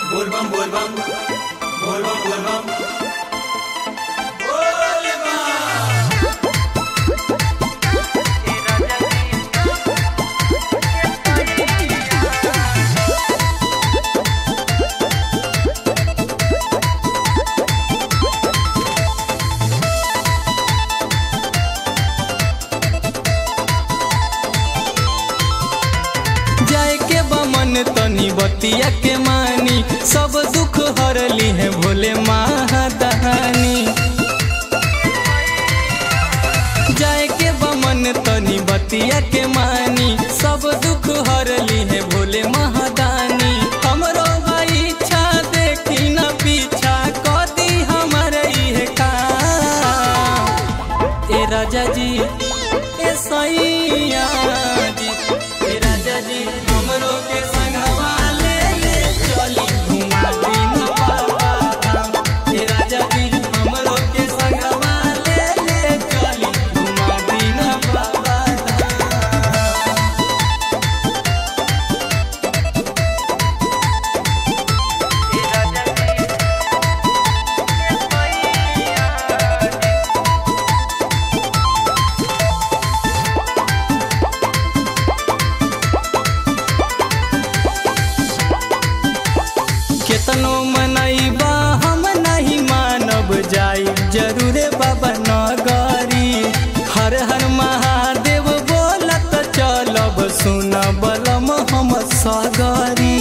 बोलबम बोलबम बोलबम बोलबम जाए के बमन तनी बतिया के मानी सब दुख हरली है भोले महादानी जाए के बमन तनी बतिया के मानी सब दुख हरली है भोले महादानी हमरो भाई इच्छा देखी न पीछा कदी हमारे है का ए राजा जी ए सैया जी ए राजा जी हमरो के संगवा ले ले चली घुमा दिन बाबा धाम। ए राजा जी हमरो के संगवा ले ले चली घुमा दिन बाबा धाम। केतनो मनैबा हम नहीं मानब जाई जरूरे बाबा नगरी हर हर महादेव बोलत चलब सुन बलम हम सगरी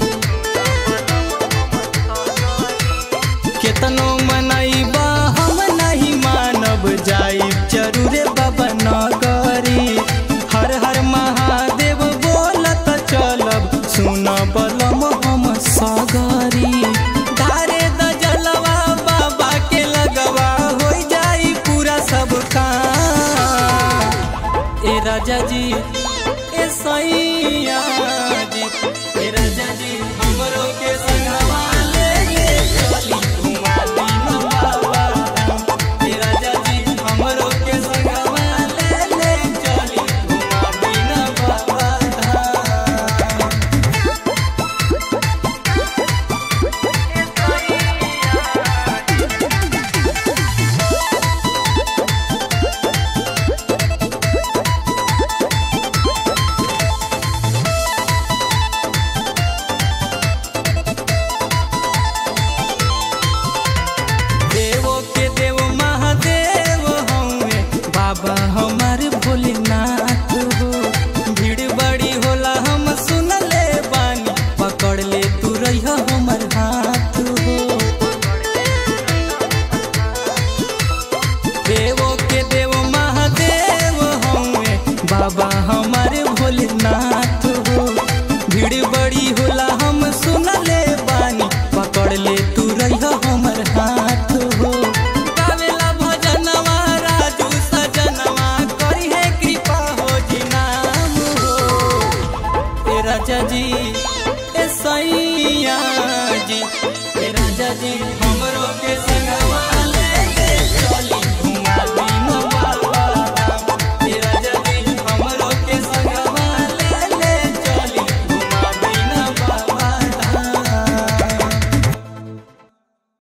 केतनो मनैबा हम नहीं मानब जाई जरूरे बाबा नगरी हर हर महादेव बोलत चलब सुन बलम हम सगरी धारे द जलवा बाबा के लगवा हो जाई पूरा सब काम ए राजा जी ए सैया जी ए राजा जी हमरो के संगवा ले ले चली घुमा दिन बाबा धाम। ए राजा जी हमरो के संगवा ले ले चली घुमा दिन बाबा धाम। देवो के देव महादेव हमें बाबा हमार भोलेनाथ हो भीड़ बड़ी होला हम सुन ले बानी पकड़ ले तू रही हमर हाथ हो देवो के देव महादेव हमें बाबा हमारे भोलेनाथ हो भीड़ बड़ी होला